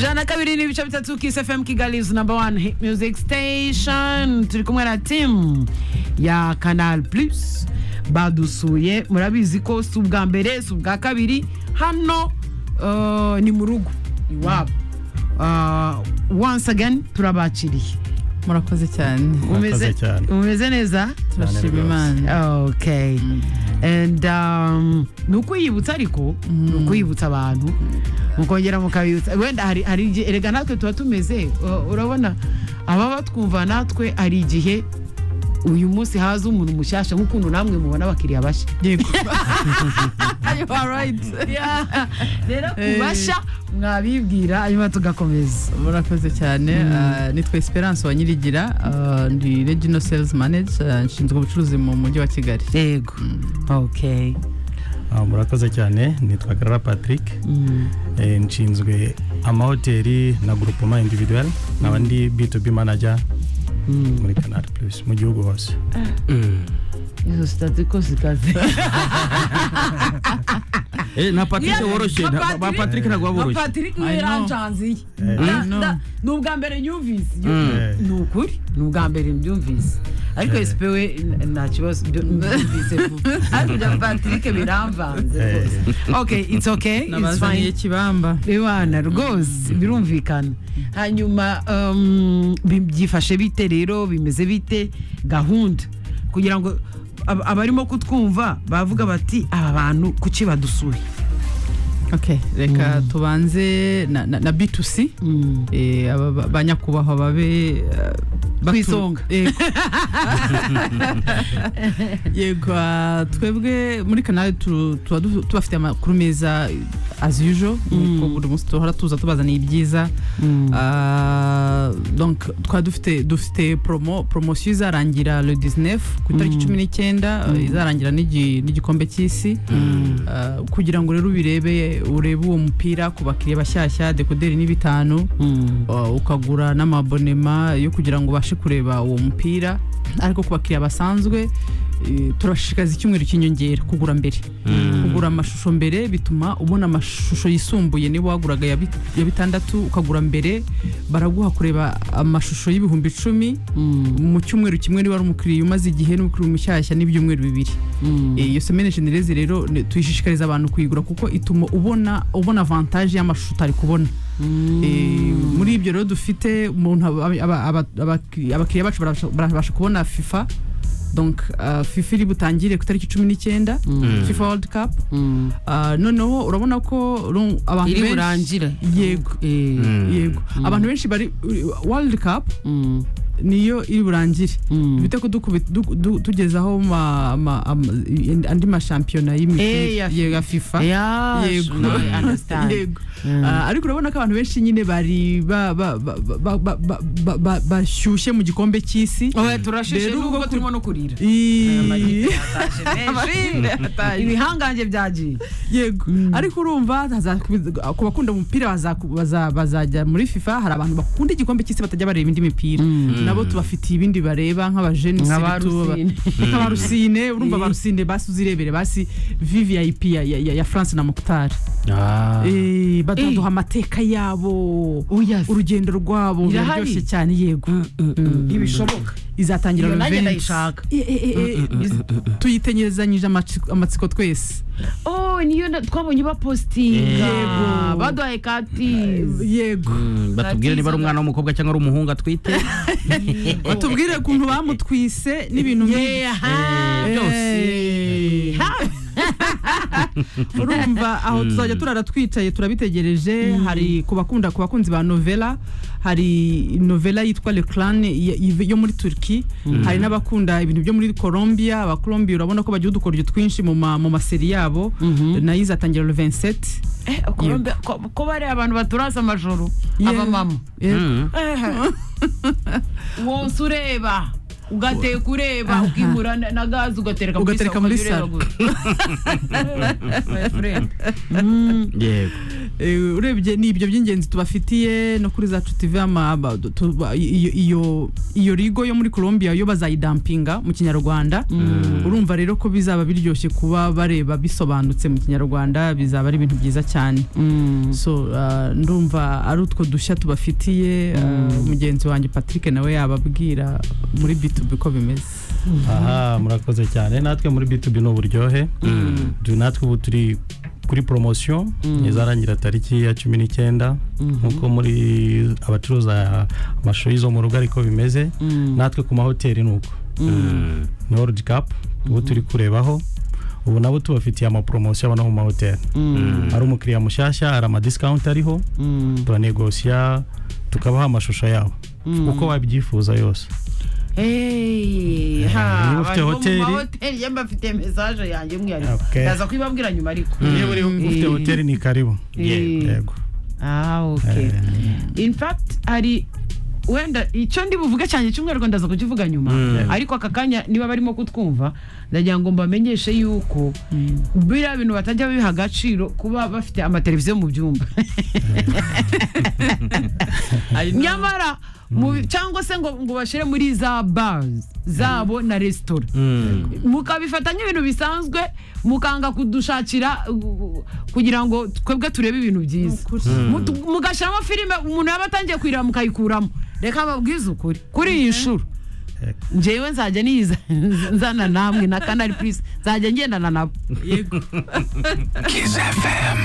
jana kabiri n'ibice bitatu kiss fm kigali's number one hit music station turi kumwe na timu ya canal plus badusuye murabizi ko si ubwa mbere si ubwa kabiri hano uh, ni mu rugo iwabo uh, once again turabakiriye murakoze cyane Umeze- cyane. umeze neza turashima rwose. imana okay and um, ni ukwiyibutsa ariko ni ukwiyibutsa abantu mukongera mukabibutsa wenda hari hari igihe erega natwe tuba tumeze uh, urabona ababa batwumva natwe hari igihe uyu munsi haza umuntu mushyashya nk'ukuntu namwe mubona abakiriya bashya yego you are right rero Eh. kubashya mwabibwira hanyuma tugakomeza murakoze cyane Ah, nitwa esperance wanyirigira Ah, ndi regional sales manager Ah, nshinzwe ubucuruzi mu mujyi wa kigali yego okay Ah, murakoze cyane nitwa karara patrick Eh, nshinzwe amahoteli na groupement individuel nkaba ndi b2b manager muri canal plus mu gihugu hose izo sitati ko zikaze Eh, na patrick woroshye na na- ba Patrick- patrick ntabwo baba nka boroshye patrick I know. yarancanziye Eh. Na- I know. na- ni ubwa mbere nyumvise Eh. ni ukuri ni ubwa mbere mbyumvise ariko Eh. esipe we n- nta kibazo byo- mbyumvise vuba ariko ibya patrick biramvanze Eh. rwose okay it's okay it's nabazaniye fine kibamba bibana rwose birumvikana hanyuma um, bi- byifashe bite rero bimeze bite gahunda kugira ngo ab- abarimo kutwumva bavuga bati aba bantu kuki badusuye okay reka tubanze na, na, na b2c Mm. eh, aba ba- ba nyakubahwa babe ah, batu- Ku isonga. Eh, yego ah, twebwe muri kanali tu- tuba du- tubafitiye amakuru meza as usual nkuko buri munsi duhora tuza tubazaniye ibyiza Ah, donc twaba dufite dufite promo promosiyo izarangira le 19 ku itariki cumi n'icyenda eh, izarangira n'igi- n'igikombe cy'isi Ah, kugira ngo rero ubirebe urebe uwo mupira ku bakiriya bashyashya dekoderi ni bitanu Uh, ukagura n'amabonema yo kugira ngo ubashe kureba uwo mupira ariko ku bakiriya basanzwe eh, turashishikariza icyumweru cy'inyongera kugura mbere kugura amashusho mbere bituma ubona amashusho yisumbuye niba waguraga ya bit- ya bitandatu ukagura mbere baraguha kureba amashusho y'ibihumbi icumi mu cyumweru kimwe niba ari umukiriya umaze igihe n'umukiriya mushyashya n'ibyumweru bibiri Eh, iyo semene genereze rero ni- tuyishishikariza abantu kuyigura kuko ituma ubona ubona avantage y'amashusho utari kubona Eh, muri ibyo rero dufite umuntu aba- aba- aba- abaki- abakiriya bacu barabasha- barabasha kubona fifa donc ah, fifa iri butangire ku itariki cumi n'icyenda fifa world cup Ah, noneho urabona ko ru- abantu iri benshi- burangire yego Eh, yego abantu benshi bari world cup mm, niyo iri burangire mm. bite ko dukubi- du- du- tugezaho ma- ma- ama- andi mashampiyona Eh, ya y'imipira ye- ya fifa Yash, yego no, I understand. yego Mm. Ah, ariko urabona ko abantu benshi nyine bari ba- ba- ba- ba- ba- ba- ba- ba- bashyushye mu gikombe cy'isi Oya, turashishe Rero ubwo nubwo ku- turimo no kurira I- ibihangange byagiye yego ariko urumva hazakubiza- ku bakunda umupira bazaku- baza- bazajya muri fifa hari abantu bakunda igikombe cy'isi batajya bareba indi mipira nabo tubafitiye ibindi bareba nk'abajeni Nka ba seretu, aba- Rusine. nka ba rusine urumva Eh. ba rusine basi uzirebere basi vvip ya, ya, ya- ya france na mukutari Ah. Eh, badaduha amateka yabo oya urugendo rwabo Irahari? biraryoshye cyane yego ntibishoboka izatangira Iyo nanjye Ruvensi. ndayishaka. Eh, eh, eh, eh, tuyitenyerezanyije amatsiko- amatsiko twese oh niyo na- twabonye bapositinga Yego. baduhaye katizi yego Mm, batubwire niba ari umwana w'umukobwa cyangwa ari umuhungu atwite batubwire ukuntu bamutwise n'ibintu nk'ibi. Eh, byose Eh, urumva aho tuzajya turara twicaye turabitegereje hari ku bakunda ku bakunzi ba novela hari novela yitwa le clan y- y- yo muri turki hari n'abakunda ibintu byo muri colombia abakolombiya urabona ko bagira udukoryo twinshi mu ma- mu maseri yabo nayo izatangira le 27 Eh, Colombe- ko ko bari abantu baturasa amajoro Yeah. abamama Eh, Mm. wose ureba ugateka ureba ukimura na na gaze ugatereka muri Ugatereka saro, muri ukajya ureba saro. gusa. My friend. yego Eh, urebye ni ibyo by'ingenzi tubafitiye no kuri za tutive ama- tuba- iyo iyo iyo rigo yo muri Colombia yo bazayidampinga mu kinyarwanda urumva rero ko bizaba biryoshye kuba bareba bisobanutse mu kinyarwanda bizaba ari ibintu byiza cyane so uh, ndumva ari utwo dushya tubafitiye uh, mugenzi wanjye Patrick nawe yababwira muri B2B ko bimeze aha murakoze cyane natwe muri b2b ni uburyohe Du- natwe ubu turi kuri poromosiyo izarangira tariki ya cumi n'icyenda nk'uko muri abacuruza amashuri zo mu rugo ariko bimeze natwe ku mahoteli ni uko ni world cup ubu turi kurebaho ubu nabo tubafitiye amaporomosiyo aba no mu mahoteli hari umukiriya mushyashya hari amadiscount ariho turanegosiya tukabaha amashusho yabo uko wabyifuza yose Hey, Eh, niba ha, ufite abantu bo mu hoteli- mahoteli, yemba mfite mesaje yanjye mwiyariko Okay. ndaza kubibabwira nyuma ariko niba uri ufite Eh. hoteli ni karibu Eh. yego Ah, okay. In fact hari wenda icyo ndi buvuge cyane cy'umwihariko ndaza kukivuga nyuma ariko aka kanya niba barimo kutwumva ndagira ngo mbamenyeshe yuko biriya bintu batajya biha agaciro kuba bafite amateleviziyo mu byumba nyamara mu- cyangwa se ngo ngo bashyire muri za bars zabo na resitora mukabifata nk'ibintu bisanzwe mukanga kudushakira uh, kugira ngo twebwe turebe ibintu byiza Mutu- mugashyiramo filime umuntu yaba atangiye kuyireba mukayikuramo reka babwize ukuri kuri iyi nshuro njyewe nzajya niyiza nzana namwe na kanari purisi nzajya ngendana nabo Kiss FM.